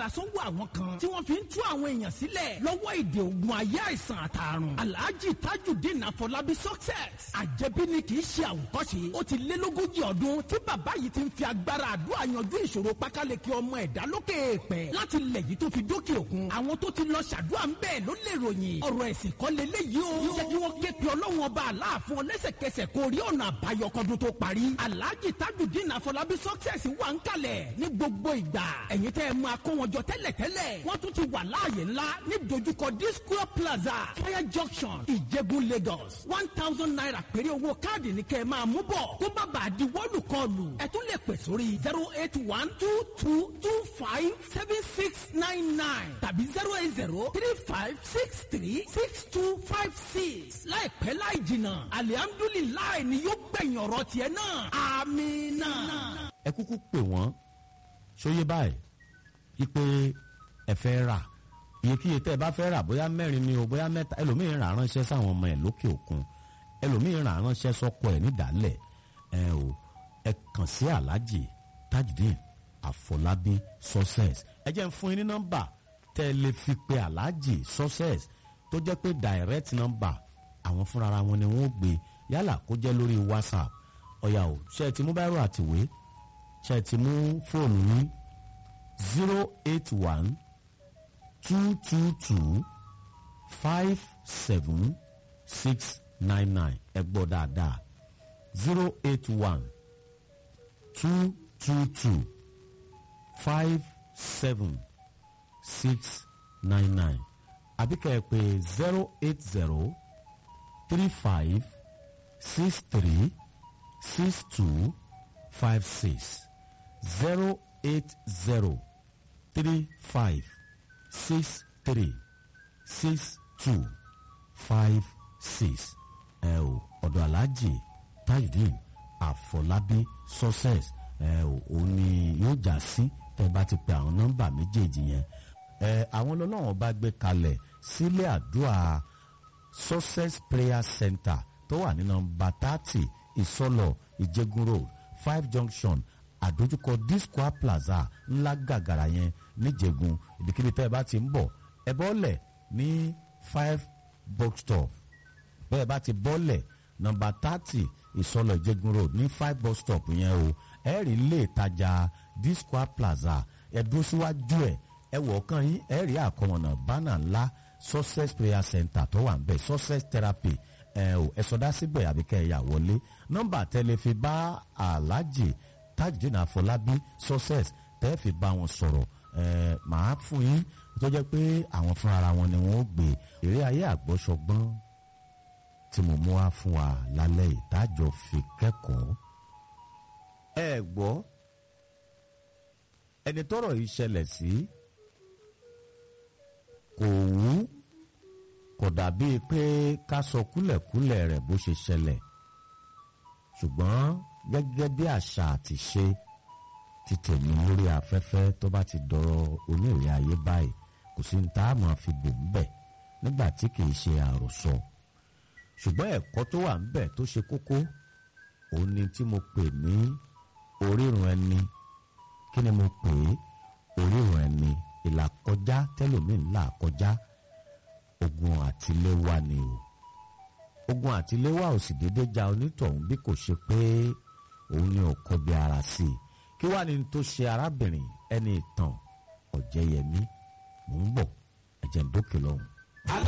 sọ́wọ́ àwọn kan tí wọ́n fi ń tú àwọn èèyàn sílẹ̀ lọ́wọ́ ìdè ògùn ayé àìsàn àtàrùn alhaji tajudeen afọlábí success àjẹbí ni kì í ṣe àwòkọ́ṣe ó ti lé lógójì ọdún tí bàbá yìí ti ń fi agbára àdúrà yanjú ìṣòro pákáleke ọmọ ẹ̀dá lókè èèpẹ̀ láti lẹ̀ yìí tó fi dókè òkun àwọn tó ti lọ ṣàdúrà ń bẹ́ẹ̀ ló lè ròyìn ọ̀rọ̀ ẹ̀sìn kọ́ leléyìí o jẹ́ kí wọ́n ké pe ọlọ́run ọba aláàfin ọlẹ́sẹ̀kẹsẹ̀ kó rí ọ̀nà àbáyọ kọ́dún tó parí alhaji tajudeen afọlábí success wà ń kalẹ̀ ní gbogbo ìgbà ẹ̀yin tẹ́ ẹ máa kó wọn jọ tẹ́lẹ̀tẹ́lẹ̀ wọ́n tún ti wà láàyè ńlá ní dojúkọ disco plaza fire junction ìjẹ̀bú lagos one thousand naira péré owó káàdì ní kẹ́ ẹ máa mú bọ̀ kó má bàa di wọ́ọ̀lù kọlù ẹ tún lè pè sórí zero eight one two two two five seven six nine nine tàbí zero eight zero three five six three six two five six láìpẹ́ láì jìnnà alihamdulilayi ni yóò gbẹ̀yìn ọ̀rọ̀ tiẹ̀ náà amina. ẹ kúkú pè wọ́n ṣóyé báyìí ipe ẹ fẹ́ rà iyekíye tẹ́ ẹ bá fẹ́ rà bóyá mẹ́rin ni o bóyá mẹ́ta ẹlòmíín rà ránṣẹ́ sáwọn ọmọ ẹ̀ lókè òkun ẹlòmíín rà ránṣẹ́ sọ́kọ ẹ̀ nídàálẹ̀ ẹ o ẹ kàn sí aláàjì tajudeen àfọlábí success ẹ jẹ́ ń fún yín ní nọ́mbà tẹ́ ẹ lè fi pe aláàjì success tó jẹ́ pé direct number àwọn fúnra wọn ni wọ́n gbé yálà kó jẹ́ lórí whatsapp ọ̀yà o ṣe é ti mú báírò àtìwé ṣe é ti mú fóònù yín zero eight one two two two five seven six nine nine ẹ gbọ́ dáadáa zero eight one two two two five seven six nine nine àbí kẹ́ ẹ pè zero eight zero three five six three six two five six zero eight zero three five six three six two five six ẹ o ọ̀dọ̀ aláàjì tajudeen àfọlábí success ẹ o òun ni yóò já sí tẹ́ bá ti pe àwọn nọ́mbà méjèèjì yẹn ẹ àwọn ọlọ́wọ́n bá gbé kalẹ̀ sílé àdúrà success prayer center tó wà ní nọ́mbà thirty ìsọlọ ìjẹgun road five junction àdójúkọ disco plaza ńlá gàgàrà yẹn níjẹ̀gùn ibikíbi tẹ́ ẹ bá ti ń bọ̀ ẹ bọ́lẹ̀ ní five box stop bẹ́ẹ̀ bá ti bọ́lẹ̀ nọ́mbà thirty ìsọlọ ìjẹ̀gùn road ní five box stop yẹn o ẹ rí ilé ìtajà disco plaza ẹ dúró síwájú ẹ ẹ wọ̀ ọ̀kan yín ẹ rí àkọmọ̀nà bánà ńlá success prayer center tó wà ń bẹ̀ success therapy ẹ ò ẹ sọdá síbẹ̀ àbíkẹ́ ẹ̀yà wọlé nọ́mbà tẹ́lẹ̀ fi bá aláàjì tajudeen àfọlábí success tẹ́ fi bá wọn sọ̀rọ̀ ẹ̀ màá fún yín tó jẹ́ pé àwọn fúnra ara wọn ni wọ́n ó gbé eré ayé àgbọ́sọgbọ́n tí mo mú wá fún wa lálẹ́ ìtajọ fi kẹ́kọ̀ọ́. ẹ gbọ́ ẹni tọ́rọ̀ yìí ṣẹlẹ̀ sí kò wú kò dàbí pé ká sọ kúlẹ̀kúlẹ̀ rẹ̀ bó ṣe ṣẹlẹ̀ ṣùgbọ́n gẹ́gẹ́ bí àṣà àti ṣe ti tèmi lórí afẹ́fẹ́ tó bá ti dọ̀rọ̀ onírè ayé báyìí kò sí ní tá a máa fi bò ń bẹ̀ nígbà tí kìí ṣe àròsọ ṣùgbọ́n ẹ̀kọ́ tó wà ń bẹ̀ tó ṣe kókó òun ni tí mo pè ní orírun ẹni kí ni mo pè é orírun ẹni ìlàkọjá tẹlòmíín là kọjá ogun àtiléwá ni o ogun àtiléwá ò sì déédé ja onítọ̀hún bí kò ṣe pé òun ni ò kọbi ara sí i kí wàá ní tó ṣe arábìnrin ẹni ìtàn ọ̀jẹ̀yẹmí mò ń bọ̀ ẹ̀jẹ̀ ń dókè lọ́hùn.